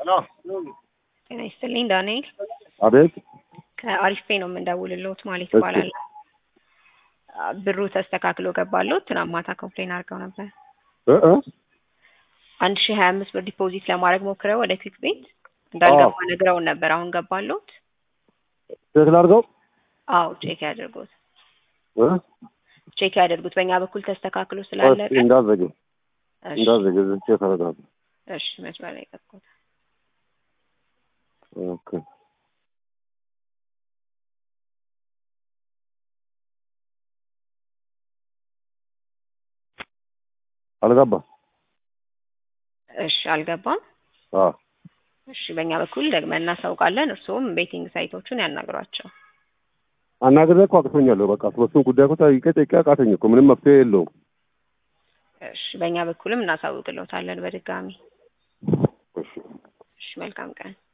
ጤና ይስጥልኝ ዳንኤል አቤት ከአሪፍ ፔ ነው የምንደውልልዎት ማለት እሺ። ይባላል። ብሩ ተስተካክሎ ገባልዎት? ትናንት ማታ ኮምፕሌን አድርገው ነበር። እ እ አንድ ሺህ ሀያ አምስት ብር ዲፖዚት ለማድረግ ሞክረው ወደ ክዊክ ቤት እንዳልገባ ነግረውን ነበር። አሁን ገባልዎት? ትክክል አድርገው አዎ ቼክ ያድርጉት፣ እ ቼክ ያድርጉት። በእኛ በኩል ተስተካክሎ ስላለቀ እስኪ እንዳዘገ እሺ፣ እንዳዘገ ዝቼ ተረጋጋ። እሺ መስመር ላይ ቀጥታ ኦኬ አልገባ እሺ፣ አልገባም። አ እሺ፣ በእኛ በኩል ደግመን እናሳውቃለን። እርስዎም ቤቲንግ ሳይቶቹን ያናግሯቸው። አናግሬ እኮ አቅቶኛለሁ። በቃ ስለሱን ጉዳይ እኮ ጠይቄ ጠይቄ አቃተኝ እኮ ምንም መፍትሄ የለውም። እሺ፣ በእኛ በኩልም እናሳውቅልዎታለን በድጋሚ። እሺ እሺ፣ መልካም ቀን።